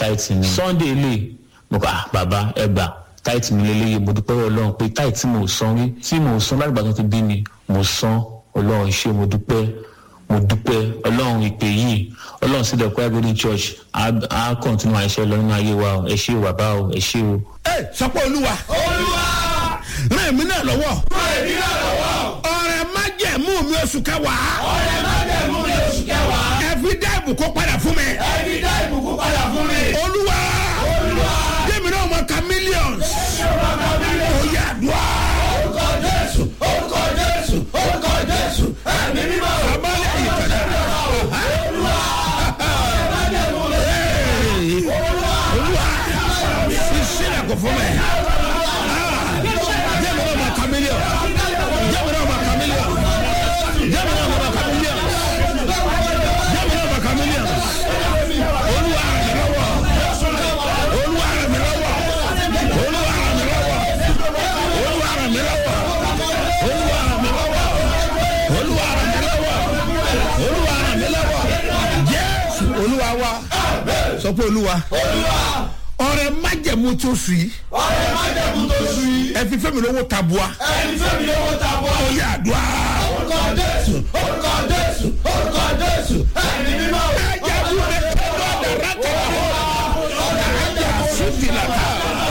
táìtì mi sunday lè mo kọ́ ah bàbá ẹ gbà táìtì mi lélẹ́yìí mo dúpẹ́ lọ́wọ́ ọlọ́run pé táìtì tí mo san rí tí mo san láti gbàgbọ́ ti bí mi mo san ọlọ́run ṣé mo dúpẹ́ mo dúpẹ́ ọlọ́run ìpè yìí ọlọ́run sí dẹ̀kọ́ agodi church á á kọ̀ǹtínú àìṣe lọ nínú ayé wa o ẹ ṣé o bàbá o ẹ ṣé o. ẹ sọ pé olúwa olúwa ràn mí náà lọ́wọ́ fún èmi náà lọ́wọ́ ọ̀rẹ́ májẹ̀mú mi oṣù kẹwàá ọ̀rẹ́ má dẹ̀mú ní oṣù kẹwàá ẹ fi dá ìbùkún padà fún mi ẹbí dá ìbùkún padà fún mi olúwa olúwa jẹ́mi náà mọ̀ ká millions ó yà dùá orúkọ jésù orúkọ jésù orúkọ jésù ẹ̀mí mímọ́ abálẹ̀ ìtọ́jà olúwa ìṣẹ̀lẹ̀ kò fún mi jẹ́mi náà mọ̀ ká millions jẹ́mi náà mọ̀ ká millions jẹ́mi náà mọ̀ ká millions jẹ́mi náà mọ̀ ká millions olúwa ràn mí lọ́wọ́ olúwa ràn mí lọ́wọ́ olúwa ràn mí lọ́wọ́ olúwa ràn mí lọ́wọ́ olúwa ràn mí lọ́wọ́ olúwa ràn mí lọ́wọ́ olúwa ràn mí lọ́wọ́ jésù olúwa wa sọ pé olúwa ọrẹ májẹmú tó sùn yìí ọ̀rẹ́ má dẹ̀mú tó sùn yìí ẹ fi fẹ́mi lówó tabua ẹni fẹ́mi lówó ta bọ́ ó yà dùá. orúkọ jésù orúkọ jésù orúkọ jésù ẹ̀mí mímọ́ ẹja fún mi tẹ́lọ̀ dàrá kẹ́kẹ́ ẹja sùtì làtà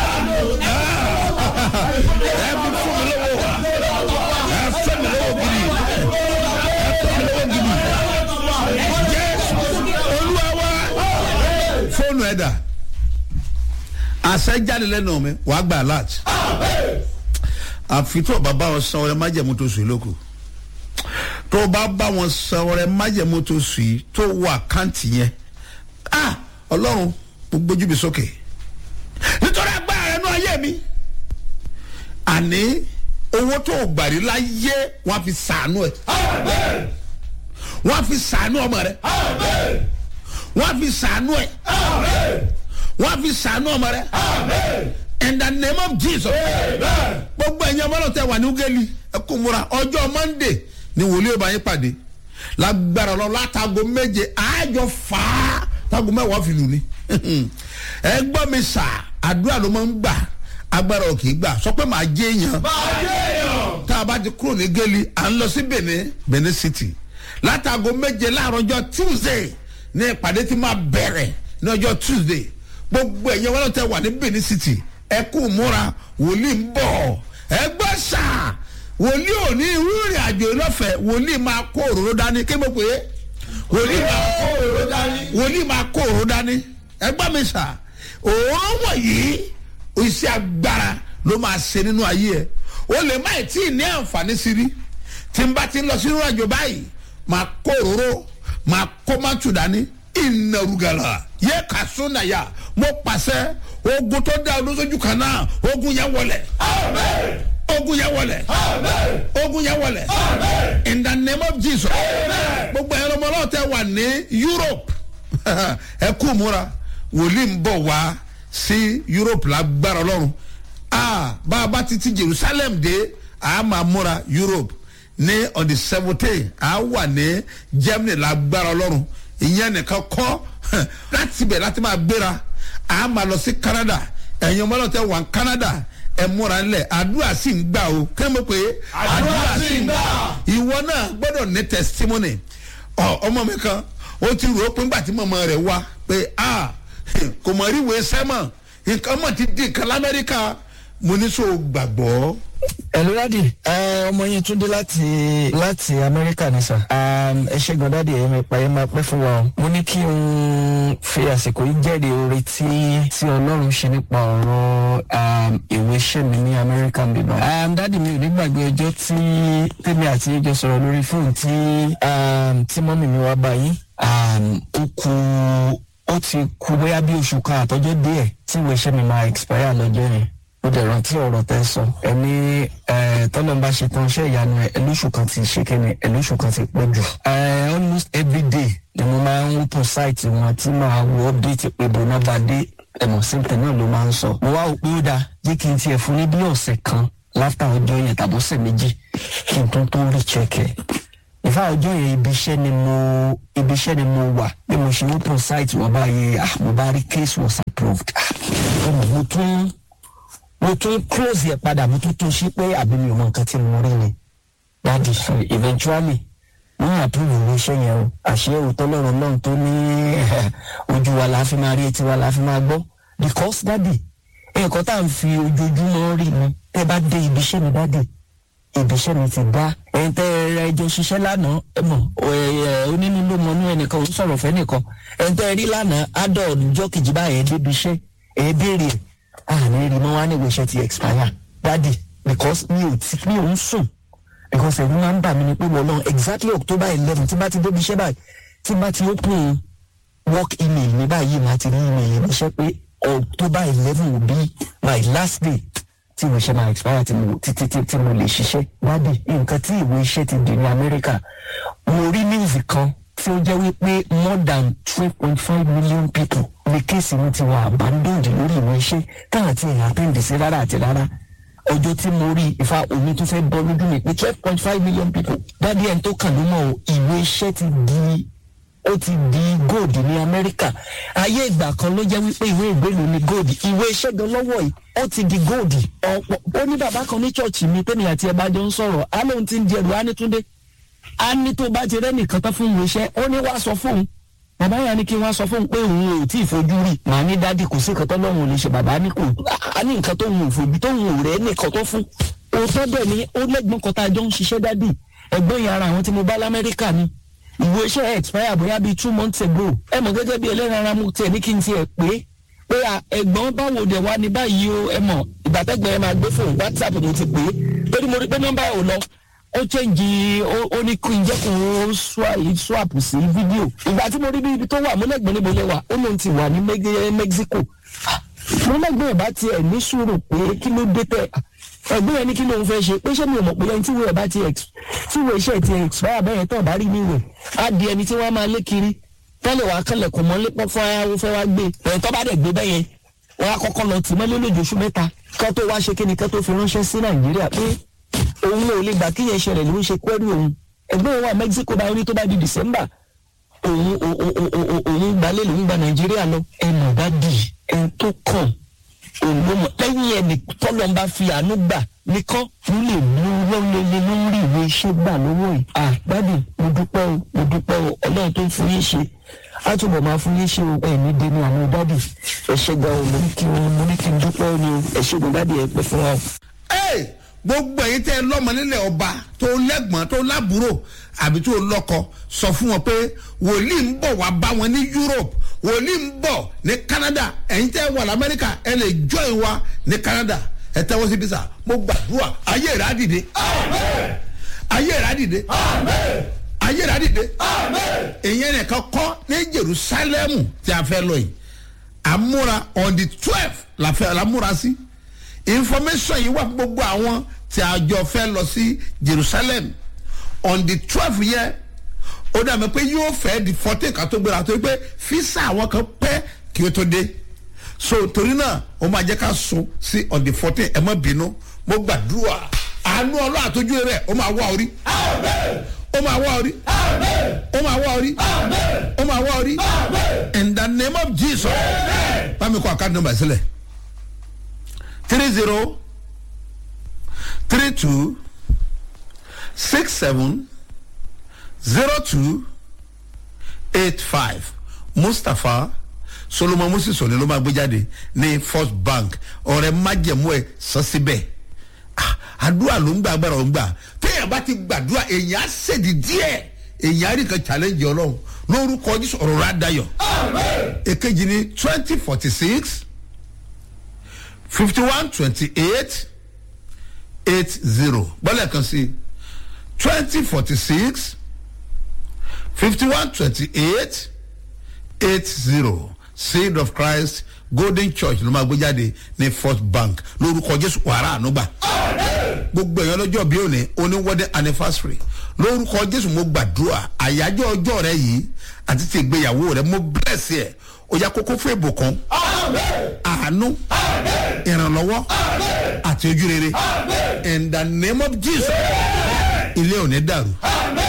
ẹ fi fún mi lówó ẹ fẹ́ mi lówó gidi ẹ fẹ́ mi lówó gidi jésù olúwa wa fóònù ẹ̀dà àṣẹ jáde lẹ́nu mi wàá gba alert àfi tó o bá bá wọn san ọrẹ májẹ̀mú tó sùn lóko tó o bá bá wọn san ọrẹ májẹ̀mú tó sùn yìí tó wọ àkáǹtì yẹn ah ọlọ́run mo gbójú mi sókè nítorí agbára rẹ nú ayé mi àní owó tó o gbàrí láyé wọn á fi sàánú ẹ amen wọn á fi sàánú ọmọ rẹ amen wọn á fi sàánú ẹ amen wọn á fi sàánú ọmọ rẹ amen in the name of jesus amen gbogbo ẹ̀yin ọmọ náà tẹ wà ní ugeli ẹ kò múra ọjọ́ monday ni wòlíì ọba yín pàdé lágbára lọ látago méje àájọ fà á tago mẹ́wàá fi lù ní. ẹ gbọ́ mi sà àdúrà ló máa ń gbà agbára ò kì í gbà sọ pé màá jẹ́ èèyàn máa yé èèyàn tá a bá ti kúrò ní geli à ń lọ sí benin benin city látago méje láàárọ̀ ọjọ́ tuesday ní ìpàdé tí máa bẹ̀rẹ̀ ní ọjọ́ tuesday gbogbo ẹ̀yẹ wọn tẹ wà ní benin city ẹ kú múra wòlíì ń bọ̀ ẹ gbọ́ sà wòlíì ò ní irú ìrìn àjò lọ́fẹ̀ẹ́ wòlíì máa kó òróró dání kí mo pè é wòlíì máa kó òróró dání wòlíì máa kó òróró dání ẹ gbọ́ mi sà òróró wọ̀nyí iṣẹ́ agbára ló máa ṣe nínú ayé ẹ o lè má ì tí ì ní àǹfààní sí rí tí n bá ti ń lọ sínú àjò báyìí máa kó òróró máa kó mátù dání ìnàrúgàlà yẹ ká sónàyà mo pàṣẹ ogun tó dá olóṣojú kan náà ogun yẹn wọlẹ amen ogun yẹn wọlẹ amen ogun yẹn wọlẹ amen in the name of jesus Amen. gbogbo ẹ̀rọ ọmọ náà tẹ wà ní europe ẹ kú múra wòlíì ń bọ̀ wá sí europe lágbára ọlọ́run ah bá a bá ti ti jerusalem dé a máa múra europe ní on the seventeen a wà ní germany lágbára ọlọ́run ìyẹn nìkan kọ́ láti bẹ̀ láti máa gbéra a máa lọ sí canada ẹ̀yin ọmọ náà tẹ wà ní canada ẹ múra ńlẹ̀ àdúrà sì ń gbà o kí ló mọ̀ pé Àdúrà sì ń gbà. ìwọ náà gbọ́dọ̀ ní testimony ọ ọmọ mi kan ó ti rò ó pé ńgbà tí mọ̀mọ́ rẹ̀ wá pé a kò mọ̀ ríwèé sẹ́mọ̀ nǹkan mọ̀ ti di nǹkan lamẹ́ríkà mo ní so gbàgbọ́. ẹ̀lú dádì ẹ, ọmọ yín tún dé láti láti amẹ́ríkà ní sà Um, ẹ ṣe gan dádì ẹ̀yẹ́ mi pa ẹ̀ máa pẹ́ fún wa o mo ní kí n fi àsìkò yìí jẹ́rìí oore tí tí ọlọ́run ṣe nípa ọ̀rọ̀ um, ìwé iṣẹ́ mi ní amẹ́ríkà bíbá um, dádì mi ò ní gbàgbé ọjọ́ tí tèmi àti yín jọ sọ̀rọ̀ lórí fóònù tí um, tí mọ́mì mi wá báyìí um, ó kú ó ti kú bóyá bí oṣù kan àtọ́jọ́ díẹ̀ tí ìwé iṣẹ́ mi máa expire lọ́jọ́ yẹn ó dẹ̀ rántí ọ̀rọ̀ tẹ́ sọ ẹni tọ́lọ́ bá ṣe tán iṣẹ́ ìyanu ẹ̀ ẹlóṣù kan ti ṣe kíni ẹlóṣù kan ti pọ̀ jù. Eh, almost every day ni mo máa ń open site wọn tí màá wo update pé bọ́nà bá dé ẹ̀mọ̀ síntẹ̀ náà ló máa ń sọ. mo wá òpin ó dáa jẹ́ kí n tiẹ̀ fún ní bí ọ̀sẹ̀ kan láfta ọjọ́ yẹn tàbí ọ̀sẹ̀ méjì kí n tún tó rí check ẹ̀ ìfá ọjọ́ yẹn ibi iṣẹ́ ni mo ibi iṣẹ́ ni mo wà bí mo ṣe open site wọ́n báyìí ah mo bá rí case was approved ah ọmọ mo tún mo tún close yẹ padà mo tún tún ṣí pé àbí mi ò mọ nǹkan tí mo rí ni dáàdi so eventually wọ́n approve ìwé iṣẹ́ yẹn o àṣé òótọ́ lọ́rọ̀ náà tó ní ojú wa la fi máa rí etí wa la fi máa gbọ́ because dáàdi nǹkan tá à ń fi ojoojúmọ́ rí ni tẹ́ bá dé ibi iṣẹ́ mi dáàdi ibi iṣẹ́ mi ti dá ẹ̀yin tẹ́ ẹ jọ ṣiṣẹ́ lánàá ẹ mọ̀ onínú ló mọ inú ẹnìkan ò ń sọ̀rọ̀ fẹ́ nìkan ẹ̀yin tẹ́ ẹ rí lánàá adọ̀ níjọ́ kejì báyẹn débi iṣẹ́ ẹ̀ béèrè àní rí mọ́ wá níwèé iṣẹ́ ti expire dáàdi because mi ò tí mi ò ń sùn because ẹ̀rù máa ń bà mí ni pé wọ́n lọ exactly october eleven tí bá ti débi iṣẹ́ báyìí tí bá ti open work email mi báyìí máa ti rí email mi iṣẹ́ pé october eleven will be my last day tí ìwé iṣẹ́ máa expire tí mo títí tí tí mo lè ṣiṣẹ́ dábì nǹkan tí ìwé iṣẹ́ ti dì ní amẹ́ríkà mo rí news kan tí ó jẹ́ wípé more than twelve point five million people ní kéèsì mi ti wà abandoned lórí ìwé iṣẹ́ káà tí èèyàn àtẹ̀ǹdì sí rárá àti rárá ọjọ́ tí mo rí ìfà omi tó fẹ́ bọ́ lójú mi pé twelve point five million people dábì ẹni tó kàn ló mọ̀ o ìwé iṣẹ́ ti di ó ti di gold ní amẹ́ríkà ayé ìgbà kan ló jẹ́ wípé ìwé ìgbélú ni gold ìwé iṣẹ́ gan lọ́wọ́ yìí ó ti di gold ọ̀pọ̀ ó ní bàbá kan ní chọ́ọ̀chì mi tẹ́mi àti ẹ̀ bá jọ ń sọ̀rọ̀ á lóun ti ń di ẹrù á ní túndé á ní tó bá ti rẹ́nìkan tán fún ìwé iṣẹ́ ó ní wá sọ fóun bàbá yà ní kí wọ́n sọ fóun pé òun ò tí ì fojú rí màá ní dádì kò sí nǹkan tó lọ́run ò lè ṣe bàbá ní kò á ní nǹkan tó ń fojú tó ń rẹ́ nìkan tó fún òótọ́ bẹ́ẹ̀ ni ó lẹ́gbọ́n kan tá a jọ ń ṣiṣẹ́ dádì ẹ̀gbọ́n yẹn ara àwọn tí mo bá lamẹ́ríkà ni ìwé iṣẹ́ expire bóyá bíi two months ago ẹ mọ̀ gẹ́gẹ́ bí ẹlẹ́ran ara mu tiẹ̀ ní kí n tiẹ̀ pé pé ẹ̀gbọ́n báwo dẹ̀ wá ní báyìí o ẹ mọ̀ ìgbàtẹ́gbẹ́ ẹ máa gbé fóun whatsapp mo ti pè é torí mo rí pé nọ́mbà ò lọ ó change ó ní kí n jẹ́ kó o swap sí fídíò ìgbà tí mo rí bí ibi tó wà mo lẹ́gbẹ̀ẹ́ níbo lẹ wà ó lóun ti wà ní Mexico mo lẹ́gbẹ̀ẹ́ ẹ̀ bá tiẹ̀ ní sùúrù pé kí ló dé tẹ̀ ẹgbẹ́ yẹn ní kí lóun fẹ́ ṣe pé ṣé mi ò mọ̀ pé ẹni tí wọ́n bá ti tí wọ́n iṣẹ́ ti expire bẹ́ẹ̀ tó bá rí níwẹ̀ á di ẹni tí wọ́n máa lé kiri tẹ́lẹ̀ wàá kẹlẹ̀kùn mọ́lé pọ́n fún ayáwó fẹ́ wá gbé ẹ̀ tó bá dẹ̀ gbé bẹ́yẹn wọ́n á kọ́kọ́ lọ tì mọ́lé lójooṣù mẹ́ta ká tó wá ṣe kíni ká tó fi ránṣẹ́ sí nàìjíríà pé òun ò lè gbà kí yẹn ṣẹlẹ̀ ló ń ṣe kwẹ́rì òun ẹgbẹ́ òun wà Mexico bá rí tó bá di December òun òun gbalẹ̀ lòun gba nàìjíríà lọ ẹ̀ mọ̀ bá dì ẹ̀ tó kàn olómọ lẹ́yìn ẹni tọ́lọ́ ń bá fi àánú gbà nìkan ló lè mú lọ́lẹ́lẹ́ lórí ìwé iṣẹ́ gbà lọ́wọ́ yìí. àgbàdì mo dúpẹ́ o mo dúpẹ́ o ọlọ́run tó ń fún yín ṣe á túbọ̀ máa fún yín ṣe o ẹ̀mí dẹnu àwọn dádì ẹ̀ṣẹ̀ gan o mo ní kí n mo ní kí n dúpẹ́ o ní o ẹ̀ṣẹ̀ gan dádì ẹ̀ pẹ́ fún wa. ẹ gbogbo ẹ̀yin tẹ́ ẹ lọ́mọ nílẹ̀ ọba tó lẹ́gbọ̀n tó lábúrò àbí tó lọ́kọ sọ fún wọn pé wòlíì ń bọ̀ wá bá wọn ní Europe wòlíì ń bọ̀ ní Canada ẹ̀yin tẹ́ wà lamẹ́ríkà ẹ lè join wa ní Canada ẹ tẹ́wọ́ sí bísà mo gbàdúrà ayé rẹ̀ á dìde ayé rẹ̀ á dìde ayé rẹ̀ á dìde ìyẹn nìkan kọ́ ní Jerusalem tí a fẹ́ lọ yìí àmúra on the twelve la fẹ́ la múra sí information yìí wà fún gbogbo àwọn tí a jọ fẹ́ lọ sí Jerusalem on the twelve yẹn ó dàbí pé yóò fẹ́ di fourteen ká tó gbéra torí pé fisa àwọn kan pẹ́ kí ó tó dé so torí náà ó máa jẹ́ ká sùn sí on the fourteen ẹ má bínú mo gbàdúrà àánú ọlọ́ àtọ́jú rẹ̀ ó máa wá orí ó máa wá orí ó máa wá orí ó máa wá orí in the name of Jesus bámi kọ àkáàdì nọ́mbà sílẹ̀ three zero three two six seven zero two eight five mustapha solomon moses òní ló máa gbé jáde ní first bank ọ̀rẹ́ májẹ̀mú ẹ̀ sọ síbẹ̀ àdúrà ló ń gbà agbára ló ń gbà téèyàn bá ti gbàdúrà èèyàn á ṣèdí díẹ̀ èèyàn á rí kan challenge ọlọ́run lórúkọ jésù ọ̀rọ̀ rẹ̀ á dayọ̀ èkejì ní twenty forty six fifty one twenty eight eight zero gbọ́dọ̀ kan sí twenty forty six fifty one twenty eight eight zero seed of christ golden church ló máa gbé jáde ní first bank lórúkọ jésù wàrà ànúgbà gbogbo èèyàn lọ́jọ́ bí òní oníwọ́dẹ anniversary lórúkọ jésù mo gbàdúrà àyájọ́ ọjọ́ rẹ yìí àti ti ìgbéyàwó rẹ mo bless ẹ ó yá kókó fún ìbùkún àánú ìrànlọ́wọ́ àti ojú rere in the name of jesus ilé ò ní dàrú happy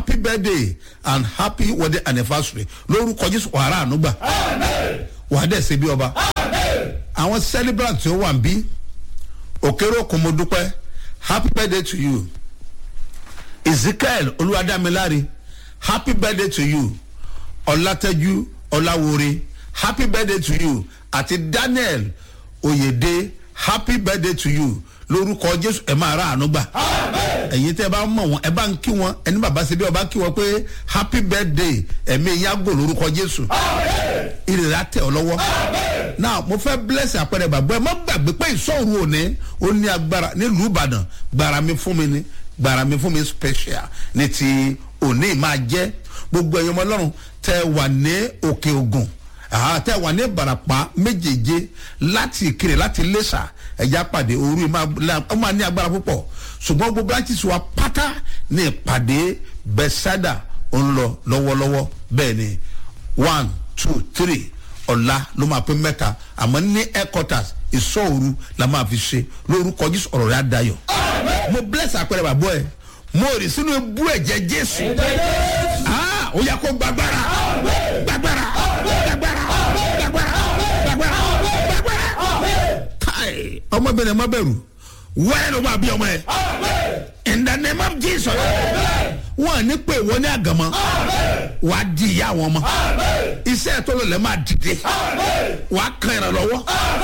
happy birthday and happy wedding anniversary lórúkọ jésù wàhálà ànúgbà wàá dẹ̀ ṣe bí ọba àwọn celebrant tí ó wà ń bí òkèrè òkun mo dúpẹ́ happy birthday to you ezekiel olúwadámiláre happy birthday to you ọlátẹjú ọláwore happy birthday to you àti daniel oyèdè happy birthday to you lórúkọ jésù ẹ máa ra àánú gbà ẹ̀yin tẹ́ ẹ bá mọ̀ wọn ẹ bá ń kí wọn ẹni bàbá ṣe bí ọba kí wọn pé happy birthday ẹ̀mí yàgò lórúkọ jésù ìrìnà tẹ̀ ọ́ lọ́wọ́ now mo fẹ́ bless àpẹẹrẹ bàbá ẹ má gbàgbé pé ìsọ̀rù òní ó ní agbára nílùú ìbàdàn gbàrà mi fún mi ni gbàrà mi fún mi special ní ti òní máa jẹ́ gbogbo ẹ̀yin ọmọ ọlọ́run tẹ́ wà ní òkè ògùn tẹ́ wà ní ìbàràpá méjèèje láti ìkirè láti lẹ́sà ẹ̀já pàdé òru ó máa ní agbára púpọ̀ ṣùgbọ́n gbogbo branches wa pátá ní ìpàdé bẹ́sádà ń lọ lọ́wọ́lọ́wọ́ bẹ́ẹ̀ ni one two three ọ̀la ló máa pín mẹ́ta àmọ́ ní headquarters ìsọ̀rù la máa fi ṣe lórúkọ jésù ọ̀rọ̀ rẹ̀ á dayọ̀. mo bless àpẹẹrẹ bàbá ẹ mo rì sínú ebú ẹ̀jẹ̀ jésù ó yẹ kó gbàgbára gbàgbára gbàgbára gbàgbára gbàgbára gbàgbára. káì ọmọbìnrin má bẹ̀rù wẹ́ẹ̀ ló máa bí ọmọ ẹ in the name of jesus wọn ní pé wọn ní àgàmọ wà á di ìyá àwọn ọmọ iṣẹ́ tó lọ lẹ́ máa dìde wà á kan ìrànlọ́wọ́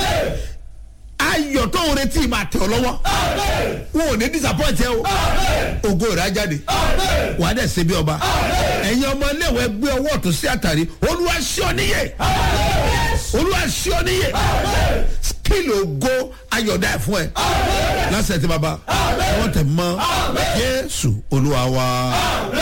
ayọ̀ tó ń retí máa tẹ̀ ọ́ lọ́wọ́ wọn ò ní disappoint ẹ o ògo rẹ̀ á jáde wà á dẹ̀ ṣe bí ọba ẹ̀yin ọmọ iléèwé gbé ọwọ́ ọ̀tún sí àtàrí olúwa ṣí ọ níyè olúwa ṣí ọ níyè kílò ògo ayọ̀dá ẹ̀ fún ẹ lásìkò tí baba wọ́n tẹ̀ mọ́ jésù olúwa wa